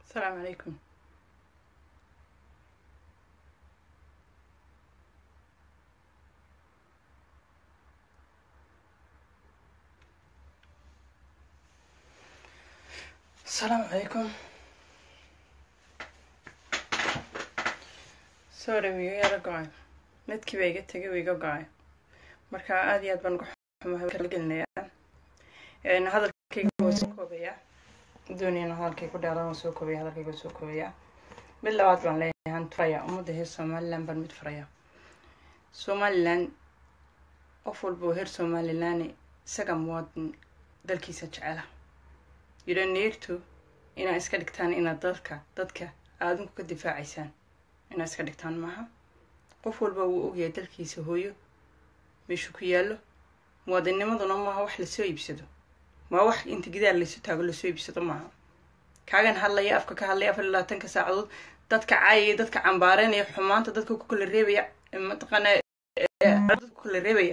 السلام عليكم السلام عليكم sorry wuu iga yaro go-ay midkii baa iga tegay wuu iga go-ay marka aada iyo aad baan uga xumahay kala gelinayaa hadalkayga waa soo koobayaa doonayana hadalkay ku dheeraan waa soo koobaya hadalkayga waa soo koobayaa mid labaad baan leeyahay han furaya ummadda heer somaliland baan mid furaya somaliland qof walba oo heer somaliland isaga muwaadin dalkiisa jecela you don't need to inaad iska dhigtaan inaad dadka dadka aadinku ka difaacaysaan inaad iska dhigtaan maaha qof walba wuu ogyahay dalkiisa hooyo meeshuu ku yaallo muwaadinnimaduna maaha wax lasoo iibsado maa wax inta gidaar laysu taago lasoo iibsado maaha kaagan hadlaya afka ka hadlaya afar iyo labaatanka saacadood dadka caayaya dadka cambaareynaya xumaanta dadka ku kala reebaya mataqaana dadka ku kala reebaya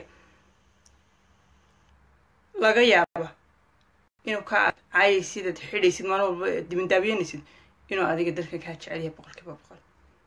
laga yaaba inuu kaa caayay sidaad xidhaysid maalin walba dibindaabiyanaysid inuu adiga dalka kaa jecel yahay boqol kiiba boqol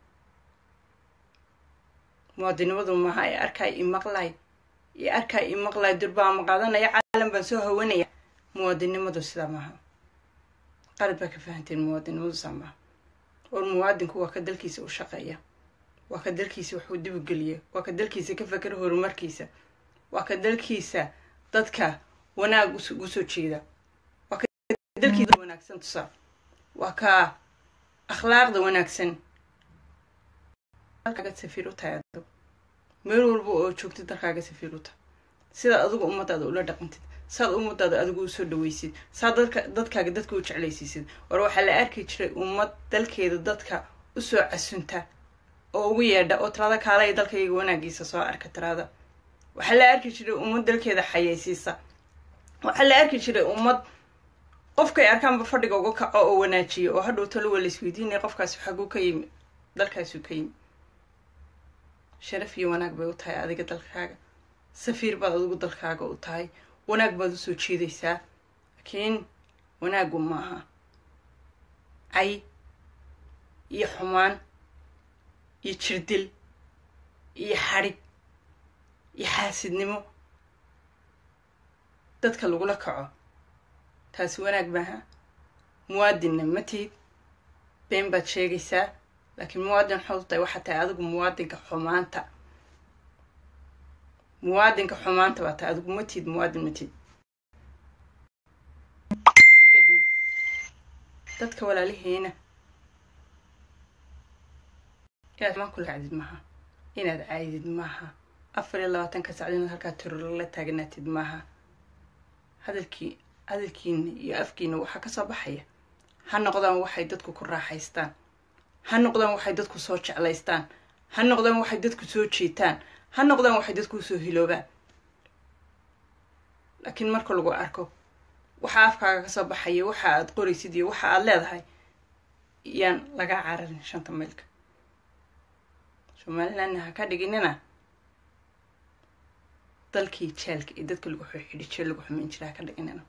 muwaadinimadu maaha ee arkaay imaqlay iyo arkaay imaqlay durbaama qaadanaya caalam baan soo hawanaya muwaadinimadu sidaa maaha qalad baa ka fahanteen muwaadinimadu saa maaha war muwaadinku waa ka dalkiisa u shaqeeya waa ka dalkiisa waxuu dibugeliya waa ka dalkiisa ka fakera horumarkiisa waa ka dalkiisa dadka wanaag ugu soo jeeda waa ka dalkiisa wanaagsan tusaa waa ka akhlaaqda wanaagsan dalkaaga safiir u tahay adigu meel walba oo joogtid dalkaaga safiir u tahay sidaad adigu ummadaada ula dhaqantid saad ummadaada adigu usoo dhaweysid saad dadka dadkaaga dadka u jeclaysiisid war waxaa la arki jiray ummad dalkeeda dadka usoo casunta oo ugu yeedha oo tirada kaalaya dalkayga wanaagiisa soo arka tirada waxaa la arki jiray ummad dalkeeda xayeysiisa waxaa la arki jiray ummad qofkay arkaanba fadhiga uga kaco oo wanaajiya oo hadhow talo waa laisweydiinaya qofkaasi xaguu ka yimi dalkaasuu ka yimi sharaf iyo wanaag bay u tahay adiga dalkaaga safiir baad adigu dalkaaga u tahay wanaag baad usoo jeedaysaa laakiin wanaaggu maaha cay iyo xumaan iyo jirdil iyo xadhig iyo xaasidnimo dadka lagula kaco taasi wanaag maaha muwaadinna ma tihid been baad sheegaysaa laakiin muwaadin waxaad u tahay waxaa tahay adigu muwaadinka xumaanta muwaadinka xumaanta baa tahay adigu ma tihid muwaadin ma tihid dadka walaalihiina inaad xumaan kula kacdid maaha inaad caydid maaha afar iyo labaatanka sacdo inaad halkaa tirolo la taaganaatid maaha hadalkii hadalkiina iyo afkiina waxaa kasoo baxaya ha noqdaan waxay dadku ku raaxaystaan ha noqdaan waxay dadku soo jeclaystaan ha noqdaan waxay dadku soo jeetaan ha noqdaan waxay dadku soo hiloobaan laakiin marka lagu arko waxa afkaaga kasoo baxaya waxa aad qoraysid iyo waxa aad leedahay yaan lagaa cararin shanta maylka somalilandna ha ka dhiginina dalkii jeelka iyo dadka lagu xidhi jeel lagu xumeyn jira ha ka dhiginina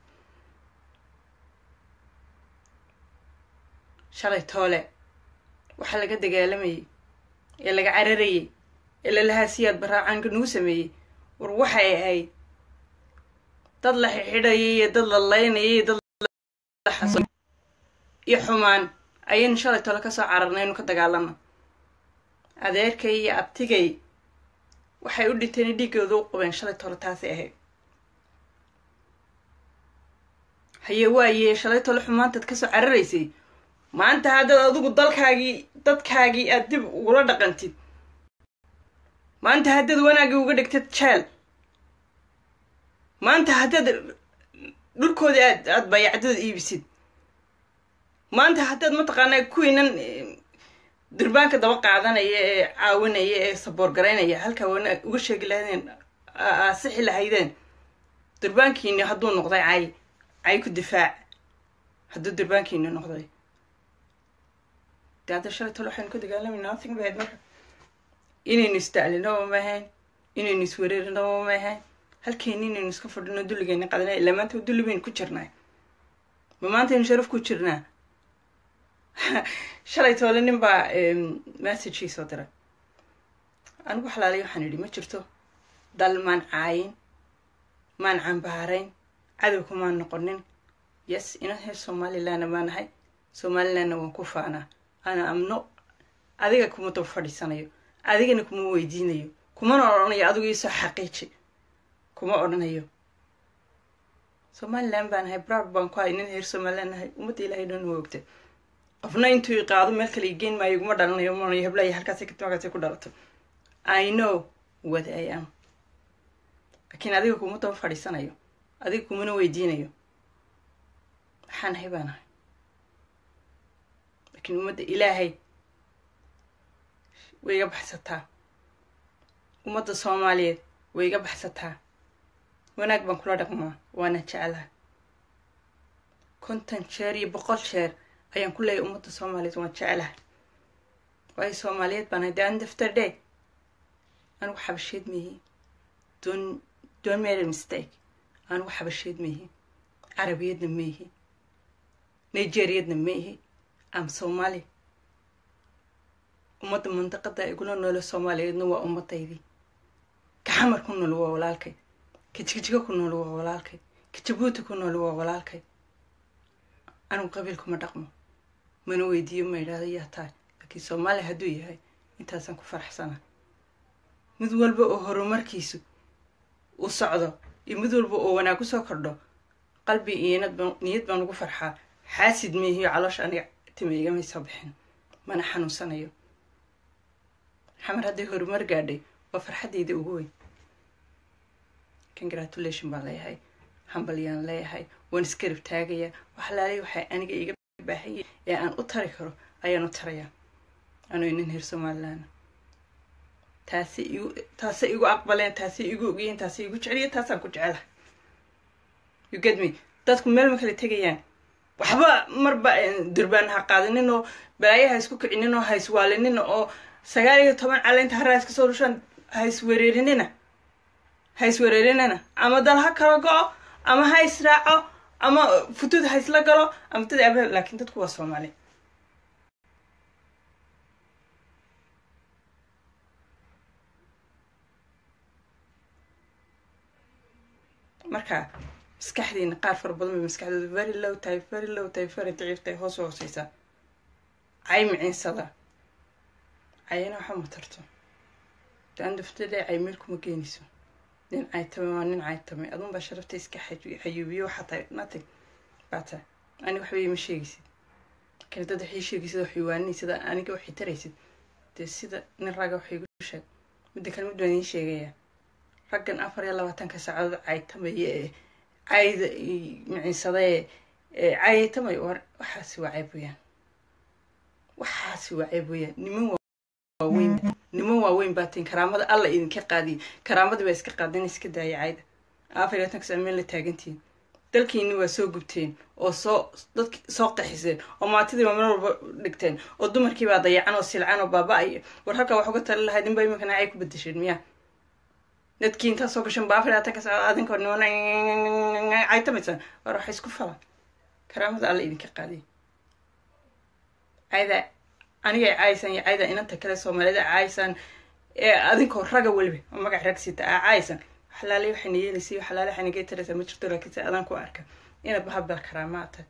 shalay toole waxaa laga dagaalamayay ee laga cararayay ee lalahaa siyaad baraacaanka nagu sameeyey war waxay ahayd dad la xixidhayay iyo dad la laynayay iyo dad laxaso iyo xumaan ayaynu shalay tole kasoo cararnay inu ka dagaalano adeerkay iyo abtigay waxay u dhinteen dhiiggooda u qabeen shalay tole taasay ahayd haye waaye shalay tole xumaantaad kasoo cararaysay maanta haddaad adigu dalkaagii dadkaagii aad dib ugula dhaqantid maanta haddaad wanaaggii uga dhigtid jeel maanta haddaad dhulkoodii aad aada bayacdada iibisid maanta haddaad mataqaanaa kuwiinan durbaanka daba qaadanaya ee caawinaya ee saboor garaynaya halkaa wanaag uga sheegi lahaydeen aasixi lahaydeen durbaankiini hadduu noqday cay cay ku difaac hadduu durbaankiini noqday de hadda shalay tole waxaynu ka dagaalamayna nothing bahayd marka inaynu isdaclinaba ma ahayn inaynu iswereerinaba ma ahayn halkeeni inaynu iska fadhino dulligeyna qadana ilaa maanta dulli baynu ku jirnaa ma maantaynu sharaf ku jirnaa shalay toole nin baa messagii soo diray anigu xalaalay waxaan idhi ma jirto dal maan caayin maan cambaarayn cadowka maan noqonin yes inan heer somalilandna maa nahay somalilandna waan ku faanaa ana amno adiga kuma daba fadhiisanayo adigana kuma weydiinayo kumana odhanayo adigu iisoo xaqiiji kuma odhanayo somaliland baan nahay broud baan ku hay nin heer somaliland nahay ummadda ilahay dhan wa ogta qofna intuu i qaado meel kale i geen maayo iguma dhalanayo manayo heblaya halkaasay ka timakaasay ku dhalato i know what i am laakiin adiga kuma daba fadhiisanayo adiga kumana weydiinayo maxaan nahay baa nahay laakiin ummadda ilaahay way iga baxsataa ummadda soomaaliyeed way iga baxsataa wanaag baan kula dhaqmaa waana jeclaha konton jeer iyo boqol jeer ayaan ku leeyahay ummadda soomaaliyeed waan jeclaha waayo soomaaliyeed baan hay the end of the day anigu xabasheed maihi don don't make a mistake anigu xabasheed maihi carabiyadna maihi nigeriyadna maihi am somali ummadda mandaqada igula noolo soomaaliyeedna waa ummadaydii ka xamar ku nool waa walaalkay ka jigjigo ku nool waa walaalkay ka jabuuti ku nool waa walaalkay anigu qabiilkuma dhaqmo mana weydiiyo ma idhaahdo yaa tahay laakiin soomaaliya hadduu yahay intaasaan ku faraxsana mid walba oo horumarkiisu u socdo iyo mid walba oo wanaag ku soo kordho qalbi iyo niyad baan ugu farxaa xaasid meehiyo caloosha aniga tima igamay soo bixin mana xanuunsanayo xamar hadday horumar gaadhay waa farxaddayda ugu weyn congratulation baan leeyahay hambalyaan leeyahay waan iskarib taagayaa waxlaalay waxay aniga iga baahaya ee aan u tari karo ayaan u tarayaa anuu inin heer somaliland taasi igu taasay igu aqbaleen taasay igu ogyihiin taasay igu jeceliya taasaan ku jecelahay you get me dadku meel ma kala tegayaan waxba marba durbaan ha qaadanin oo balaayo ha isku kicinin oo ha iswaalinin oo sagaal iyo toban caleynta haraa iska soo dhushaan ha iswereerinina ha iswereerinina ama dal ha kala go-o ama ha israaco ama futud ha isla galo ama dad ab laakiin dadku waa soomaali marka maskaxdiina qaar fara badan bay maskaxdooda very low tahay very low tahay very daciif tahay hoos u hooseysa cay miciinsada cayana waxa ma tarto daandaftade cay meel kuma geenayso nin caytame waa nin caytame adun baa sharafta iska xayuubiyo waxaa tahay nothing baa tahay aniga waxba ima sheegaysid laakiin dad waxay sheegaysid waxay waaninaysid aniga waxay taraysid dee sida nin ragga waxay igu sheeg midda kale mid baan idiin sheegayaa raggan afar iyo labaatanka saacadood caytamaya ee cayda miciinsadee ee caytamay war waxaasi waa cayb weyaan waxaasi waa cayb weyaan niman waaweyn niman waaweyn baa tin karaamada alla idinka qaadiya karaamadii baa iska qaadin iska daaya cayda afar iyo labatanka saac meel la taagantihiin dalkiini waa soo gubteen oo soo dadki soo qaxiseen oo maatidii baa meel walba dhigteen oo dumarkii baa dayacan oo silcan oo baaba-aya war halkaa wax uga tali lahayd inba iminkana cay ku bedesheen miyaa dadkii intaa soo gashan ba afar iyo labatanka saac adinka niman caytamaysaan war waxa isku falan karaamada alla idinka qaadiya cayda anigay caaysaan iyo cayda inanta kale soomaalida caaysaan ee adinkoo raga weliba oo magac rag sita aa caaysaan waxlaale waxayna yeelaysa iyo waxlaale waxayna gee taraysaa ma jirto laakiin se adaan ku arka inaad bahabal karaamaa tahay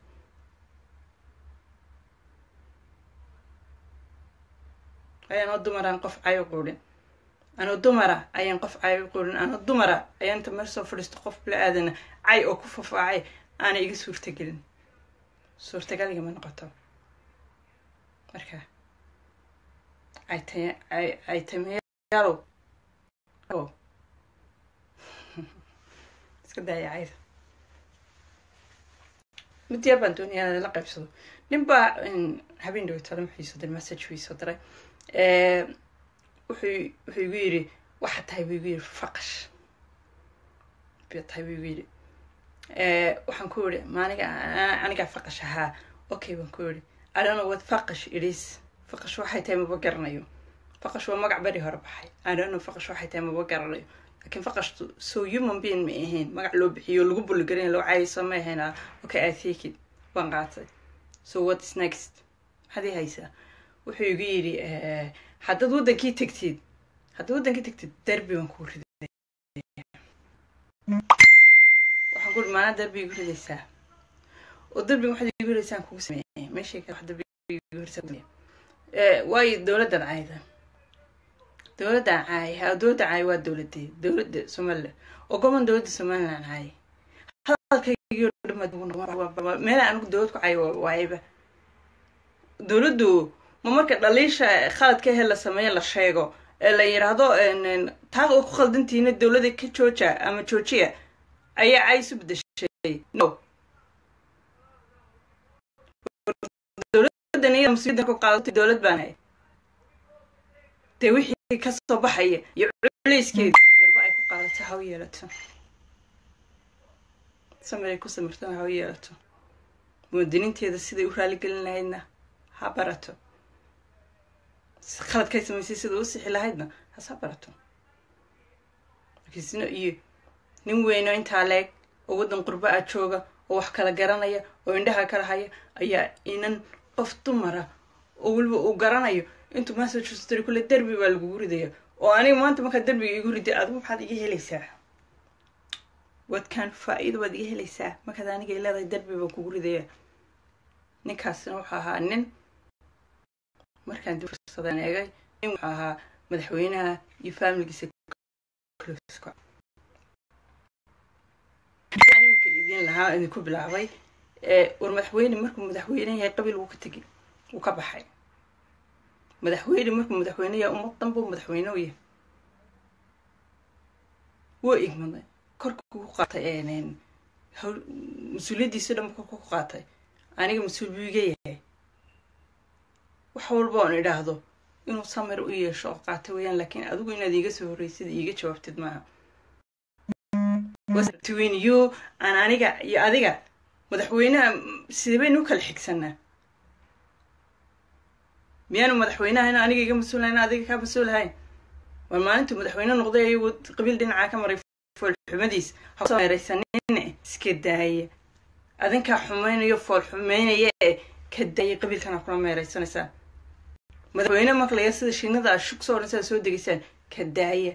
ayaan oo dumaraan qof cayo quudhin anoo dumara ayaan qof cay u quudhin anoo dumara ayaan inta meel soo fadhiisto qof bila aadana cay oo ku fafaacay aanay iga suurtagelin suurtagaliga ma noqoto marka caytameyaalow iska daaya cayda mid yar baan doonaya inaan la qaybsado nin baa habeen dhawatalo muxuu soo diray message buu soo diray wuxuu wuxuu igu yidhi waxa tahay buu igu yidhi faqash biyo tahay buu igu yidhi waxaan ku yidhi maaniga anigaa faqash ahaa okay baan ku yidhi i don't know what faqash it is faqash waxay tahay maba garanayo faqash waa magac beri hore baxay i don't know faqash waxay tahay maba garanayo laakiin faqashtu so human being ma ahayn magac loo bixiyo lagu buligarin loo caayso ma ahayn okay i take it waan qaatay so what is next maxaad ii haysaa wuxuu igu yidhi haddaad waddankii tegtid haddaad waddankii tegtid derbi baan kugu riday waxaan kuuri maanaa derbi igu ridaysaa oo derbiga waxaad igu ridaysaan kugu sameeyay meeshay kale wax derbi igu ridaysaa waayo dowladdan caayda dowladdan caay ha dowladda caay waa dowladee dowladda somaliland oo goban dowladda somaliland caay hadalkaygii meela anigu dowlad ku caay waayaba dowladdu ma marka dhaliisha khaladka he la sameeyo la sheego ee la yidhaahdo taad oo ku khaldantihiina dowladda ka jooja ama joojiya ayaa cay isu bedeshay no dowladdan iya mas-uuliyadda ku qaadatay dowlad baan hay dee wixii kasoo baxaya iyo culeyskeeda garba ay ku qaadato ha u yeelato samir ay ku samirtana ha u yeelato muwaadiniinteeda siday u raaligelin lahaydna ha barato khaladkay samaysay sida u sixi lahaydna hasa barato markiisno iyo nin weyno intaa leeg oo waddan qurbo ah jooga oo wax kala garanaya oo indhaha kala haya ayaa inan qof dumara oo weliba uu garanayo intuu massachusetts kule derbi baa lagugu ridaya oo aniga maanta markaa derbiga igu riday adigu maxaad iga helaysaa wadkaan faa-iida waad iga helaysaa markaad aniga leedahay derbi baa kugu ridaya ninkaasina wuxuu ahaa nin markaan dib fursadaan eegay nin wuxuu ahaa madaxweynaha iyo faamiligiisa imika idin lahaa idinku bilaabay war madaxweyne markuu madaxweyne yahay qabiil wuu ka tegi wuu ka baxay madaxweyne markuu madaxweyne yahay ummad dhan buu madaxweyne u yahay wuu igmaday korkuu ku qaatay mas-uuliyaddiisi dhan korku ku qaatay aniga mas-uul buu iga yahay wax walba oon idhaahdo inuu samir u yeesho oo qaata weeyaan laakiin adigu inaad iiga soo horreysid iiga jawaabtid maaha between you aan aniga iyo adiga madaxweynaha sidee baynu u kala xigsanaa miyaanu madaxweynaha in aniga iga mas-uulahayn adiga kaa mas-uulahayn waa maalintuu madaxweyne noqday ayuu qabiil dhinacaa ka maray foolxumadiis hameeraysanine iska daaya adinkaa xumaynayo fool xumeynaya ee ka daaya qabiilkana kula meeraysanaysaa madaxweyne maqlaya sida shiinada a shug soo odhansaad soo degaysaan ka daaya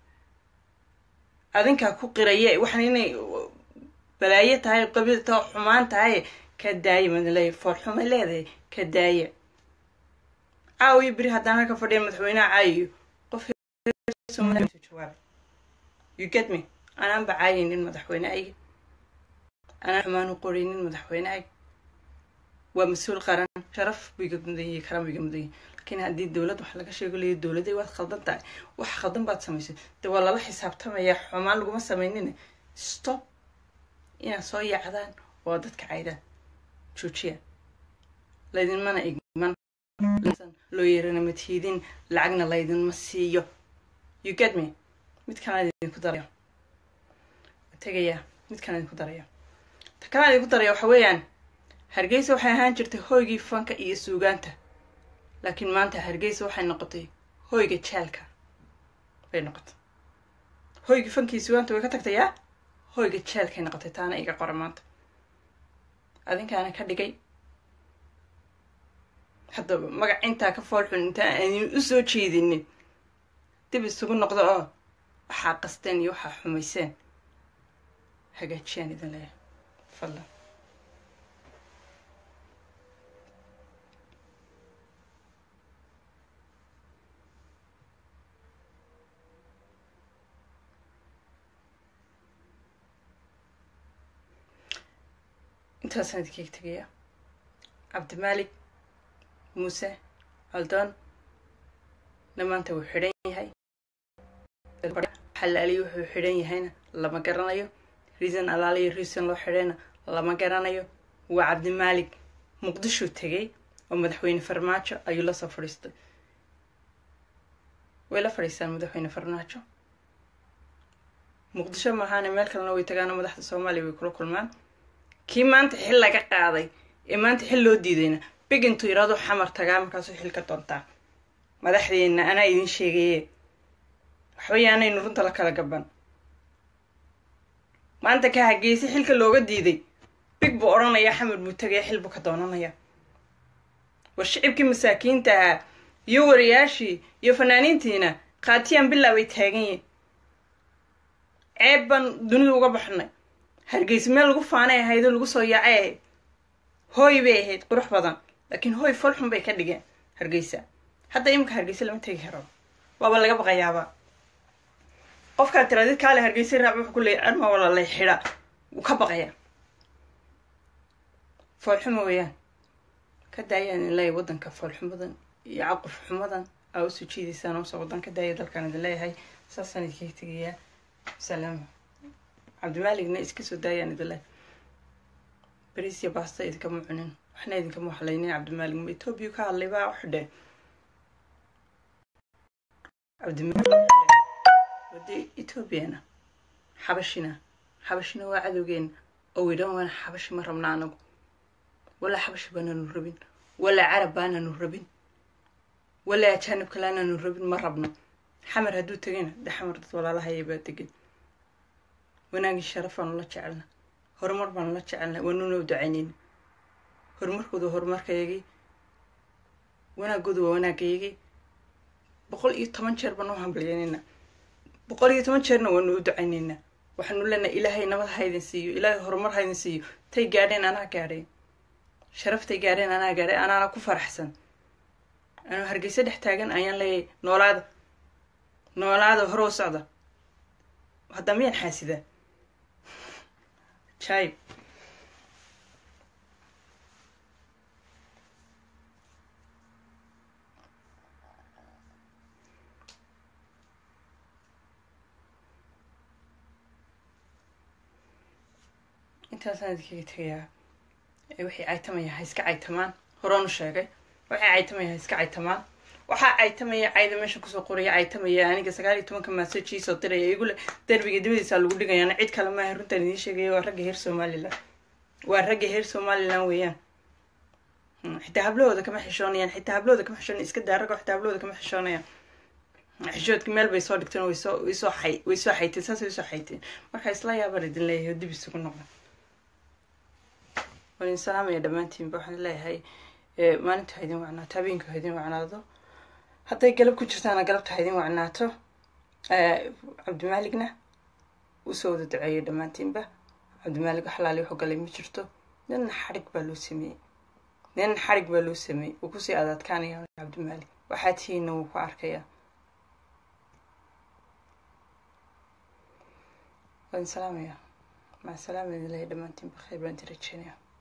adinkaa ku qiraya waxaan inay balaayo tahay qabiil ta xumaan tahay ka daaya madaleeya foolxuma leedahay ka daaya caawiyo beri haddaan halka fadhiya madaxweyneha caayiyo qof jawaab you get me anaanba caayaynin madaxweynehayga anaan xumaan u qoraynin madaxweynehayga waa mas-uul qaran sharaf buu iga mudanyay karam iga mudanyay laakiin haddii dowlad wax laga sheego leeya dowladay waad khaldan tahay wax khaldan baad samaysay dee waa lala xisaabtamaya xumaan laguma samaynin stop inaad soo yaacdaan oo dadka caydaan joojiya laydinmana igman loo yeerana matiidin lacagna laydinma siiyo you get me mid kalaan idinku daraya tegaya mid kalaan idinku daraya ta kalaan idinku daraya waxa weeyaan hargeysa waxay ahaan jirtay hoygii fanka iyo suugaanta laakiin maanta hargeysa waxay noqotay hoyga jaalka bay noqotay hoygii fanka iyo suugaanta way ka tagtay yaa hoyga jaalkay noqotay taana iga qora maanta adinkaana ka dhigay haddaba magac intaa ka foolxun intaa aanin u soo jeedinin dib isugu noqdo oo waxaa qasteen iyo waxaa xumayseen hagaajiyaan idin leeyahay fadlan intaasaan idinkaga tegaya cabdimaalik muuse aldoon dhammaanta wuu xidhan yahay xalaaliyo wuxuu xidhan yahayna lama garanayo reason alaaliyo reason loo xidhayna lama garanayo waa cabdimaalik muqdishuu tegay oo madaxweyne farmaajo ayuu la soo fadhiistay way la fadhiistaan madaxweyne farmaajo muqdisho maahaane meel kalena way tagaano madaxda soomaaliya way kula kulmaan kii maanta xil laga qaaday ee maanta xil loo diidayna big intuu yidhaado xamar tagaa markaasuu xil ka doontaa madaxdeenna anaa idin sheegaye waxbay aanaynu runta la kala gaban maanta ka hageyse xilka looga diiday big buu odhanayaa xamar buu tagaya xil buu ka doonanayaa war shicibkii masaakiinta ahaa iyo wariyaashii iyo fanaaniintiina khaatiyaan bilaa bay taagan yihin ceeb baan dunida uga baxnay hargeysa meel lagu faanay ahayd oo lagu soo yaacay ahayd hooy bay ahayd qurux badan laakiin hooy folxun bay ka dhigeen hargeysa hadda iminka hargeysa lama tegi karo waaba laga baqayaaba qofkaad tiraadid kaale hargeysa raac wuxuu ku leeyay arma walalay xidha wuu ka baqayaa foolxuma weeyaan ka daayaan in leeyahay waddanka foolxumadan iyo caquf xumadan aa usoo jiidaysaan oose waddan ka daaya dalkaan idin leeyahay saasaan idinkaga tegayaa salaama cabdimaaligna iska soo daayaan idin leeyahay beriis iyo baasta idinkama cunin waxna idinkama waxlaynin cabdimaalig ma etoobiya ka hadlay baa u xidhee cabdimaalig wade etoobiyana xabashina xabashina waa cadowgeena oo widhan waana xabashi ma rabna anagu walaa xabashi baananu rabin walaa carab baananu rabin walaa ajaanib kale aananu rabin ma rabno xamar hadduu tegayna de xamar dad walaalahaya baa degan wanaagii sharafaanu la jecelna horumar baanu la jecelna waanuna u ducaynayna horumarkooda waa horumarkayagii wanaagooda waa wanaagayagii boqol iyo toban jeer baanu u hambalyanayna boqol iyo toban jeerna waanu u ducaynaynaa waxaanu leenahay ilaahay nabad haydin siiyo ilaahay horumar haydin siiyo tay gaadheen anaa gaadhay sharaftay gaadheen anaa gaadhay anaana ku faraxsan anuu hargeysa dhex taagan ayaan leeyahay noolaada noolaada hore u socda haddaa miyaan xaasidaa jaib intaasaan idinkaga tegayaa wixii caytamaya ha iska caytamaan horeanu sheegay waxay caytamaya ha iska caytamaan waxaa caytamaya cayda meesha kusoo qoraya caytamaya aniga sagaal iyo tobanka maasajii soo diraya igule derbiga dabadiisa lagu dhigayaana cid kale maaha runtaan idiin sheegaya waa ragga heer somalilan waa ragga heer somalilan weeyaan xitaa hablahooda kama xishoonayaan xitaa hablahooda kama xishoonaya iska daa ragga xitaa hablahooda kama xishoonayaan xishoodka meel bay soo dhigteen way soo way soo xay way soo xayteen saasay usoo xayteen marka isla yaabaan idin leeyahay oo dib isugu noqda waan idin salaamaya dhammaantiinba waxaan leeyahay maalinta ha idin wacnaato habeenka ha idin wacnaado hadday galab ku jirtaana galabta ha idin wacnaato cabdimaaligna usoo wada duceeyay dhammaantiinba cabdimaalig xalaali wuxuu galay ma jirto nin xadhig baa loo sameeyey nin xadhig baa loo sameeyey wuu kusii adaadkaanaya cabdimaalig waxaa tihiinna wuu ku arkayaa waan salaamaya maca salaama idin leeyahay dhammaantiinba khayr baan ti rajeynaya